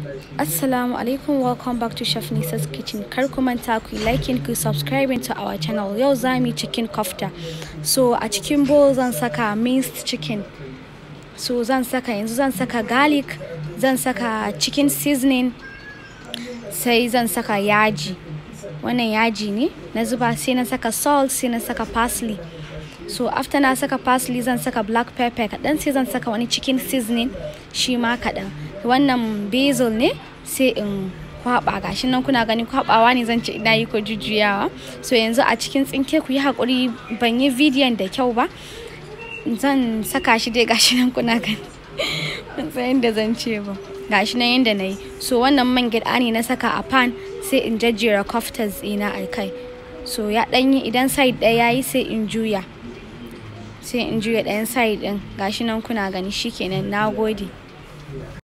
Assalamu alaikum welcome back to Chef Nisa's kitchen kar ku manta ku yi liking ku subscribing to our channel yau za mu yi chicken kofta so a cikin bowl zan saka minced chicken so zan saka yanzu zan saka garlic zan saka chicken seasoning sai zan saka yaji wannan yaji ne na zuba sai na saka salt sai na saka parsley so after na saka parsley zan saka black pepper kaɗan sai zan saka wani chicken seasoning shi ma kaɗan wannan basil ne sai in kwaba gashi nan kuna gani kwabawa ne zan ce ina yi ko jujjuyawa so yanzu a cikin tsinke ku yi hakuri ban yi bidiyon da kyau ba zan saka shi dai gashi nan kuna gani ban san yadda zan ce ba gashi nan yadda na yi so wannan man gyaɗa ne na saka a pan sai in jajjera koftas ɗina a kai so ya ɗanyi idan side ɗaya yayi sai in juya sai in juya ɗayan side ɗin gashi nan kuna gani shikenan na gode